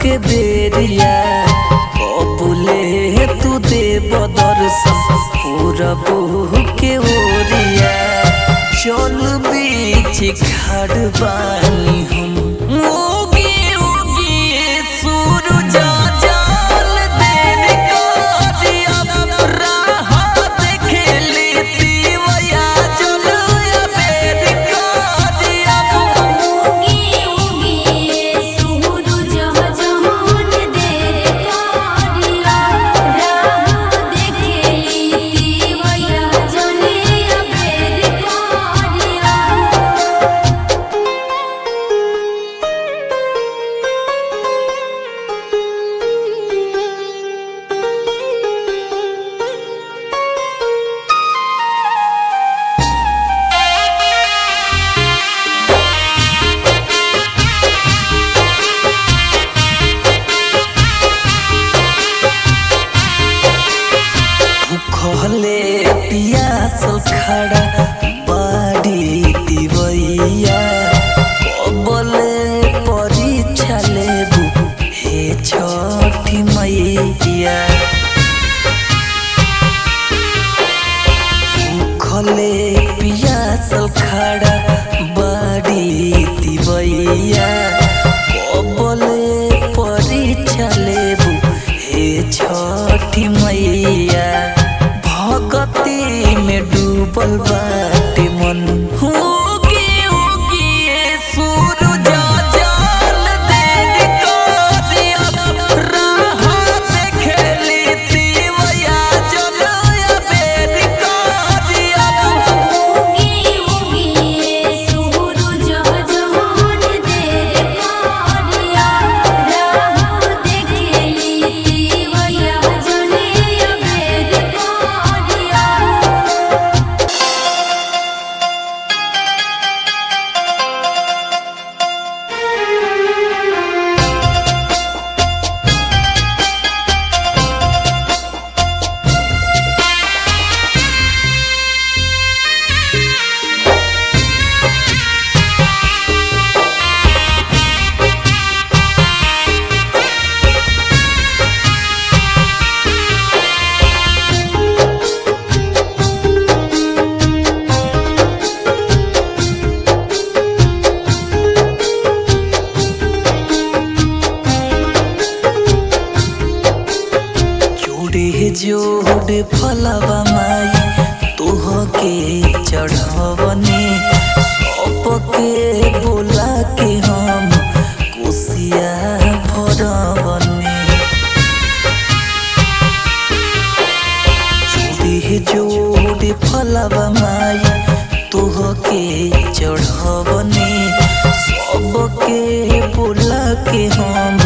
के बेरिया कबुले तू दे दर्शन पूरब के ओरिया चल बीच खड़ बानी हम उगी उगी सूरज जाल देर करिया राह देखेली तीवया चल बेर करिया उगी उगी सूरज जहान देर कारिया राह देखेली तीवया जने अबेर कारिया भूखले पियासल खड़ा बाड़ी दिवैया कबले परीक्षा लेबू हे छठी मैया भूखले पियासल खड़ा बाड़ी दिवैया कबले परीक्षा लेबू हे छठी मैया भगती में डूबल बाटे मन उगी उगी सूरज जाल देर करिया राह देखेली तीवया जल बेर करिया उगी उगी सूरज जहान देर कारिया राह देखेली तीवया जने अबेर कारिया जोड़े जोड़े फलवा माई तोह के चढ़वने सबके बोला के हम कुसिया भरवने जोड़े जोड़े फलवा माई तोह के चढ़वने सबके बोला के हम